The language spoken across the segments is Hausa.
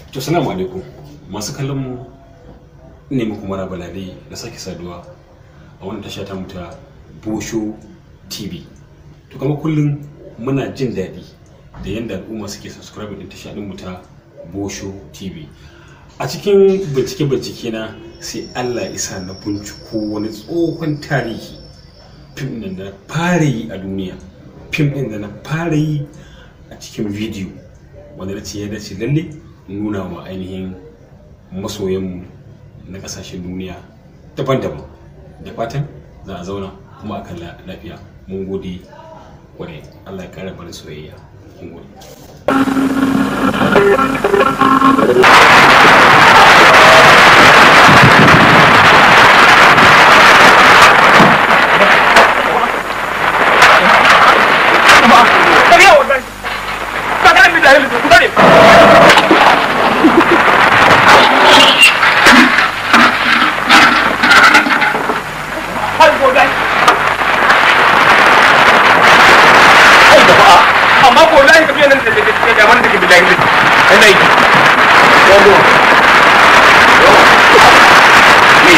To salamu alaikum masu kallon mu ne muku mara balade da sake saduwa a wannan tasha ta muta Bosho TV. To kama kullum muna jin daɗi da yadda al'umma suke subscribe din tasha din mu ta Bosho TV. A cikin bincike-bincike na sai Allah isa na binciko wani tsohon tarihi fim ɗin da na fara yi a duniya fim ɗin da na fara yi a cikin bidiyo wanda na ce ya dace lalle nuna wa ainihin masoyanmu na kasashen duniya daban-daban da fatan za a zauna kuma a kalla lafiya mun gode kwarai allah ya kara bari soyayya mun gode amma ko lahi tafiya nan da da da wanda ke bilahi ne ina yi yanzu ni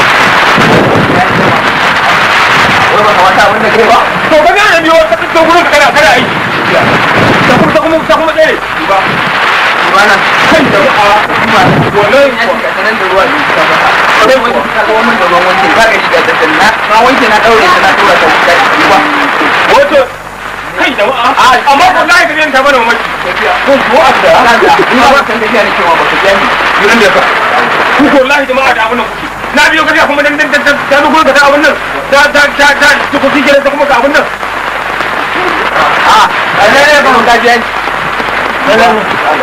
wani ba kamata abin da ke ba to ka ga biyo ka to gurin kana kana aiki ta kuma ta kuma ta kuma tsere ba bana kan da a kuma wallahi ya shiga sanan da ruwa ne ka ba sai wani ka ga wannan da ruwan wanke ba ka shiga da sanna na wanke na daure ta na tura ta ba wato kai da amma ko lai ka ta bana mamaki ko ko abda ina ba kan tafiya ne cewa ba ka gani gidan da ka ku ko lai jama'a da abun nan kuke na biyo ka kuma dan dan dan da duk ka da abun nan da da da da ku ku kike da kuma ka abun nan a a ne ne ba mun ka gani ne ne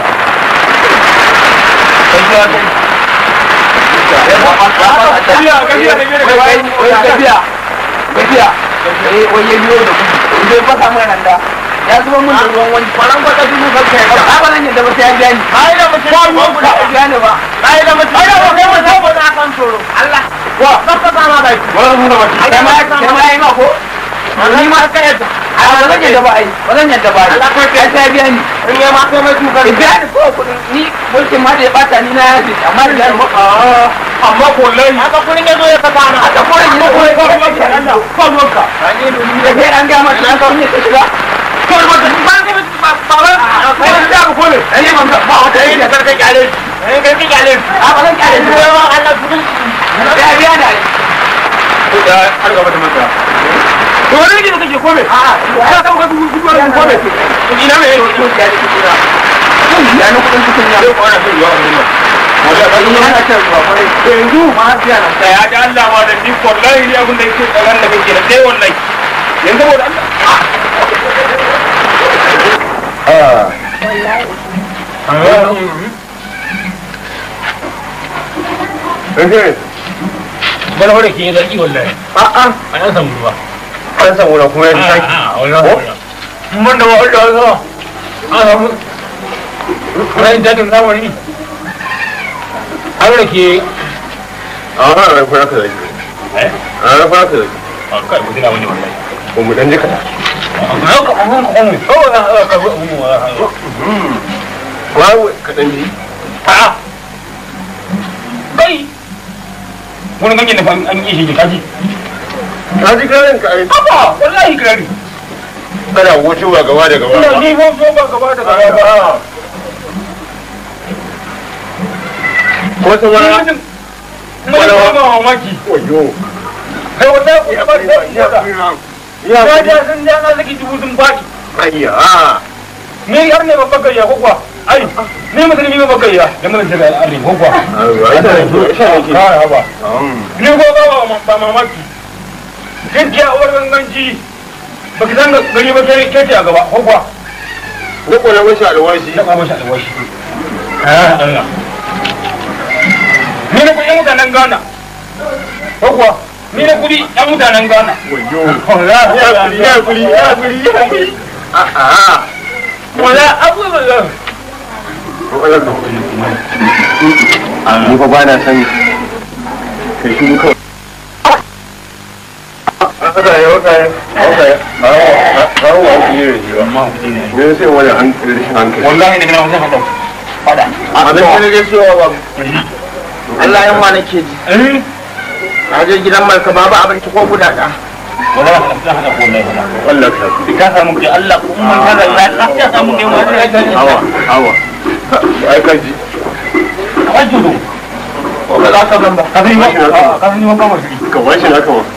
kai ya kai Gajiya, gajiya, gajiya, gajiya, gajiya, eh, wai ya biyo da gudu, zai fasa mana nan da, ya zuba mun da ruwan wani kwaran kwata dubu ka kai ba ba nan yadda ba sai ya biya ni ai da mutum ba ruwan ku da biya ni ba ai da mutum ai da mutum ba sai ba na kan tsoro Allah wa ka ka ba ma bai wala mun da mutum kai ma kai ma ai ma ko ni ma ka yadda ai ba zan yadda ba ai ba zan yadda ba Allah ko kai sai biya ni in ya ma kai mai duka biya ni ko kudin ni mulkin ma da ya bata ni na yafi amma da ya amma ko lai haka kurin ya zo ya saka na haka kurin ya zo ya saka na Allah ko ruwanka ai ni da kai an ga mata na ka ne ka shiga kawai wata ba ne ba ba ba kai da ku kone ai ne ba ba wata yi da karka kyale eh karka kyale a ba zan kyale shi ba Allah kudin ya biya da ko da har gaba da mata to wani ne kake kome a ka ka ka dubu dubu wani kome ina me yake ko ya ne kira ya ne kudin kudin ya ko ana so yawa wannan wanda ba ni ana ta zuwa kwarai yanzu ma biya na da ya da Allah ma da ni wallahi abin da yake tsaron da kake da sai wallahi yanzu saboda Allah bana wadda ke yi zarki wallahi a'a a yan samu ruwa an samu na kuma ya ji saki a wallahi mun da wa'ul da wasu an samu rayin dakin zamani an da ke a wannan ran kuma ka zaki eh a ran kuma ka zaki a kai mutum na wani wallahi ko mu dan jika a yau ka mun ka mun ko na ka ga mun wa wa ka dan ji a kai wani ganyen da an yi shi kaji ka ji karin ka ai haba wallahi kirari kana wucewa gaba da gaba ina ni ko so ba gaba da gaba ko sun wani Mun ba mamaki. oyo Kai wata ku ba da ya ya. Ya ja sun ja na saki dubu sun faɗi. ayya Ni har ne babban gayya ko kuwa? Ai, ni musulmi babban gayya da mun shiga al'adun ko kuwa? Ka ba. Ni ko ba ba mamaki. Gaskiya uwar ganganci ba ki san gari ba sai kece a gaba ko kuwa? na kone mashi alwashi Na kwamo shi alwashi. Ah, Allah. Ni na kuɗin mutanen Ghana. Ko kuwa? Ni na kuɗi ɗan mutanen Ghana. oyo Allah, ya kuri ya kuri ya kuri ya kuri a'a Wala abubuwan ni fa ba na san kai shi kawai haka ya haka ya haka ya hawa wa shi ne shi ba amma kuɗi ne me sai wani hankali rashin hankali wallahi daga nan wajen haɗau fada abin da nake so wa Allah yan wa nake ji eh a je gidan malka babu abinci ko guda ɗaya wala ka ta hada ko ne wallahi ka ka samu ki Allah ko mun ta da ya ka samu ne mu hawa hawa ai ka ji ka ji do ko ba za ka ban ba ka san ma ka san ma ba mu shi ka washi na kawo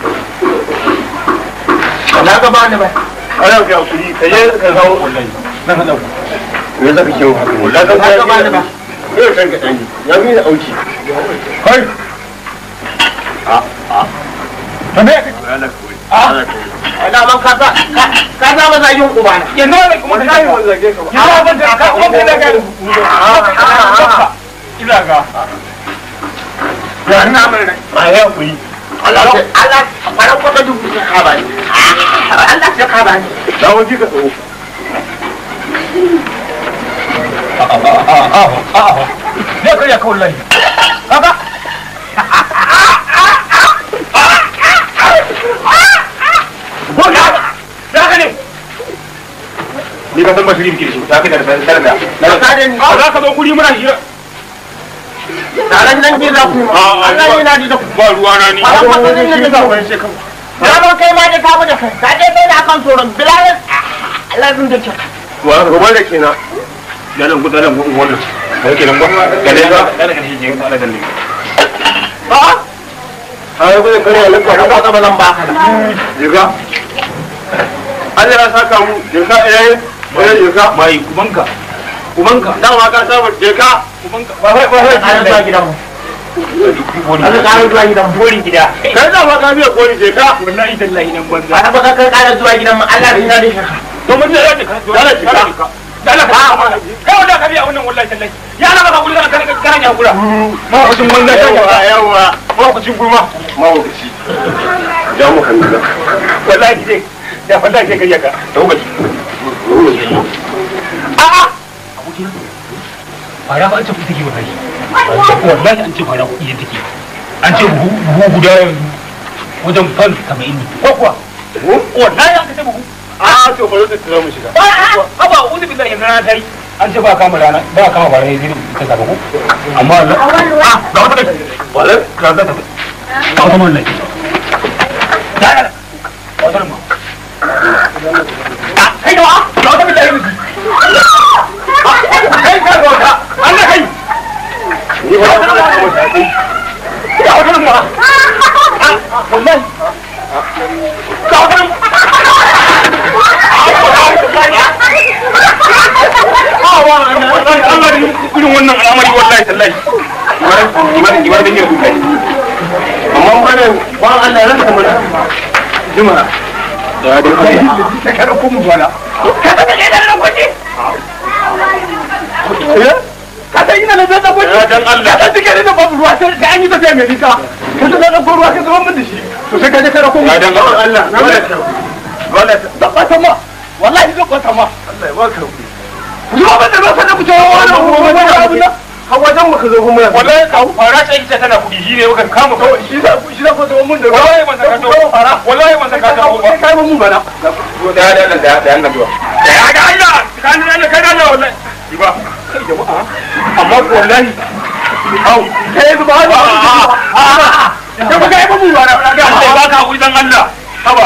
na ga bani ba ana ga kuri ka je ka zawo wallahi nan ka dauka me za ka kiwo haka wallahi ka ga bani ba yau san ka dani ya mi da auki kai a me ka ana man ka sa ka sa masa yin uba na yanzu ne kuma ka yi wannan zage ka ba ya ban da ka kuma da ga ila ga ya na mun a ya kuri Allah Allah fara ko ta dubu ka ba ni Allah ya ka ba ni dawo ji ka tsawo ne ka ya kawo lai haka ya ka ne ni ka san ba shirin kirshi ta ka da da da ka da ni za ka zo guri muna hira taron nan ke za ku yi Allah yana da ku ba ruwa na ni Ba za ka san yadda za ku yi. ya ba kai ma da ka mu da kai ka je kai da akan tsoron bilalin Allah zan da kyau wa ga wanda kenan ya nan gudanar da wannan kai kenan ba ga dai ga da ga shi je ga Allah dalle ba ai gudu kare Allah ka ga ba zan ba ka jiga Allah ya saka mu jiga eh eh jiga mai kumanka kumanka dan ma ka saba jiga kumanka ba sai ba ka sai zuwa gidan mu Allah ka zuwa gidan mu borin gida kai da ma ka biya kori jiga wallahi tallahi nan banza ba ba ka ka zuwa gidan mu Allah ya da shi to mun da ka dole jiga dala ka kai wanda ka biya wannan wallahi tallahi ya na maka gurin kana kana ya gura ma kucin banza yawa yawa ma kucin gurma ma kuci da mu kan da wallahi dai da wallahi kai kariya ka to gaji a a fara ba an ce kuɗi take wallahi wallahi an ce fara kuɗi take an ce buhu buhu guda yanzu wajen fan 70 ne ko kuwa wallahi an ce buhu a to bari ta tsira mu shiga haba uzu billahi yanzu na tari an ce ba kama rana ba kama ba rai zai ta saba ko amma Allah ah ga wata da wala ka da ta ga wata mun lai da da wata mun ah kai da ga wata billahi ne kai ka ga wata Allah kai ni ba ta da mu sai ga wata mun ah wallahi ga wata mun Allah irin wannan al'amari wallahi tallahi imanin imanin da yake kai amma wannan ba Allah ya rasa mana juma da da kai da kada ku mu bala kada da kai da kuɗi eh kada ina da da kuɗi dan Allah kada dike da babu ruwa sai da an yi tafiya mai nisa kada da da ruwa ka zama mun da shi to sai ka je kada ku mu dan Allah dole dole da kwata ma wallahi da kwata ma Allah ya baka zuwa ba da ba ka da ku tawo wannan kuma ba da abu na hawajen mu ka zo kuma wallahi ka fara sai ita tana kudi shi ne muka kama kawai shi da shi da ko zo mun da wallahi man saka to fara wallahi man saka to ba kai mun bana da da da da da Allah zuwa ya ga Allah kan Allah kai Allah wallahi shi ba kai jama'a amma wallahi au kai ba ba ka ba kai mun bana ga ba ka ku dan Allah haba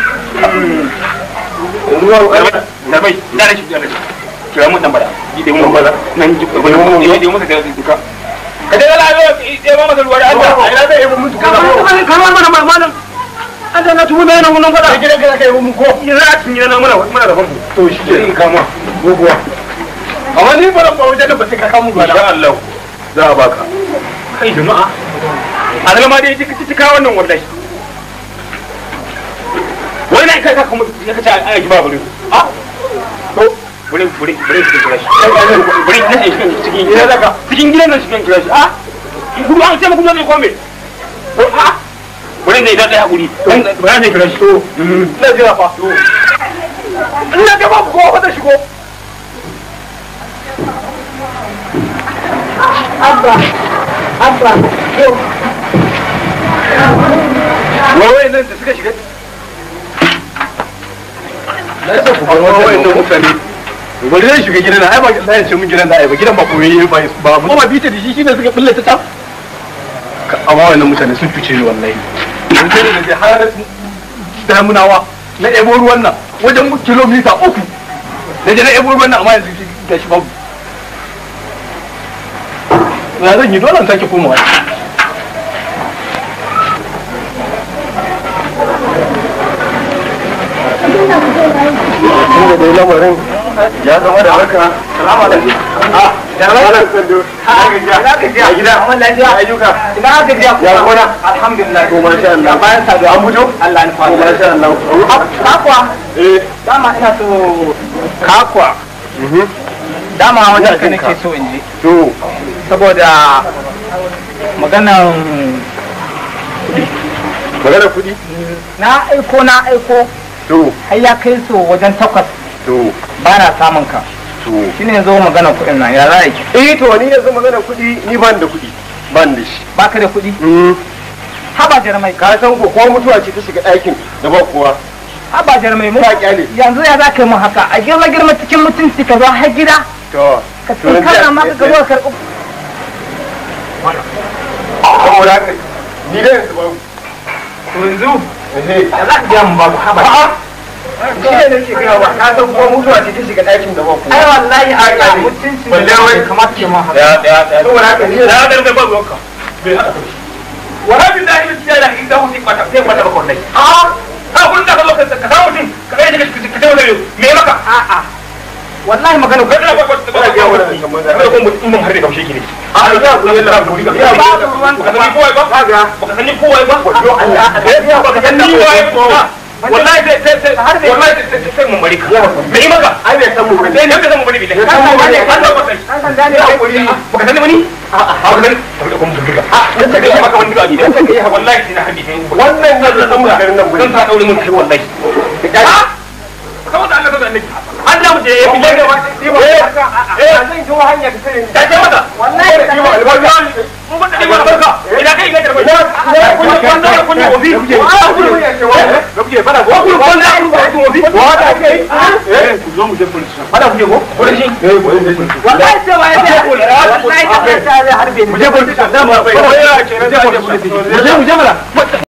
da bai da shi da shi kira mun tambara ide mun bala nan ji ko mun ne ide mun ka duka ka da la yo ide ma masa ruwa da Allah ai la zai mun duka ka ma mana malam an na tumu mai nan mun fada gida gida kai mun ko ina a cikin gida na muna muna da famfo to shi ke kama gogowa amma ni ba ran ba wajen da ba sai ka kamu ba insha Allah za a baka kai jama'a a ma dai cika cika wannan wallahi wai nan kai ka kuma ya kace ai ji ba bari a to bari bari bari shi kira shi bari ne shi cikin gidan daga cikin gidan nan cikin kira shi a gudu an ce muku ne ko me to a bari ne da ya guri bari ne kira shi to na jira fa to ina ga ba ko wata shigo abba abba yau wai nan da suka shiga na ce ku bar wayannan mutane bari zai shiga gidan ai ba sai ce mun gidan da ai ba gidan ba koyi ba ba mu ba bita da shi shine suka bulle ta ta amma wannan mutane sun fice ni wallahi mun sai da je har damunawa na ebo ruwan nan wajen kilomita uku na je na ebo ruwan nan amma yanzu ga shi babu ya zan yi dole in sake komawa tunda dai lamarin ya zama da haka salamu alaikum ah da malam sando ina gajiya a gida amma lafiya ayyuka ina gajiya ya gona alhamdulillah to masha Allah bayan sado an fito Allah ya fara masha Allah kakwa eh dama ina so kakwa dama wajen ka nake so in ji to saboda maganan maganar kudi na aiko na aiko to har ya kai so wajen takwas to ba na samun ka to shine yanzu magana kuɗin nan ya za ki eh to ni yanzu magana kuɗi ni ban da kuɗi ban da shi ba ka da kuɗi haba jarmai ka san ko ko mutuwa ce ta shiga ɗakin da ba kowa haba jarmai mu kyale yanzu ya za ka yi mu haka a girma girma cikin mutunci ka zo har gida to ka tsinkana ma ka zo ka karɓi saboda haka ni da yanzu ba yanzu da za ka biya mu babu haba shi ne nake gaya wa ka san kuma mutuwa ce ta shiga ɗakin da ba ku ai wallahi a ga mutunci balle wai kamar ke ma haka ya ya ya saboda haka ni da ga ba ruwanka bai hada kai wala bin da ilmi ya da inda wuce kwata sai kwata ba kwallai a a kun da ka zo ka ka samu mutum ka kai daga ka tawo da me maka a a wallahi magana ko da ba ko ba ga wannan kamar da ko mutum mun har da kaushe ki ne a ya ku yalla ku riga ya ba ruwan ka sani kowa ba ka ga ba ka sani kowa ba wato Allah ba ka sani kowa ba wallahi sai sai sai har wallahi sai sai mun bari ka me yi maka ai bai san mu bane sai ne bai san mu bane billahi kan san bane kan san bane kan san dane ya hakuri ba ka sani bane a a ba ka sani ka da kuma burga a nan da kai maka wani gadi dan kai wallahi sai na hadisi wannan ne da san mu garin nan bane kan sa daure mun kai wallahi a saboda Allah saboda annabi Allah mu je ya fi daga ba eh zan ji hanya ta sani ta ce maka wallahi da kuma albarka mun ba da albarka ina kai ga da bai kun kun da kun yi obi gabriye fara ko kun kun da kun yi obi wa da kai eh ku zo mu je police fara ku je ko police eh police wallahi sai wa ya wallahi sai ta harbe mu je police da ma bai ya ce mu je police mu je mu je mala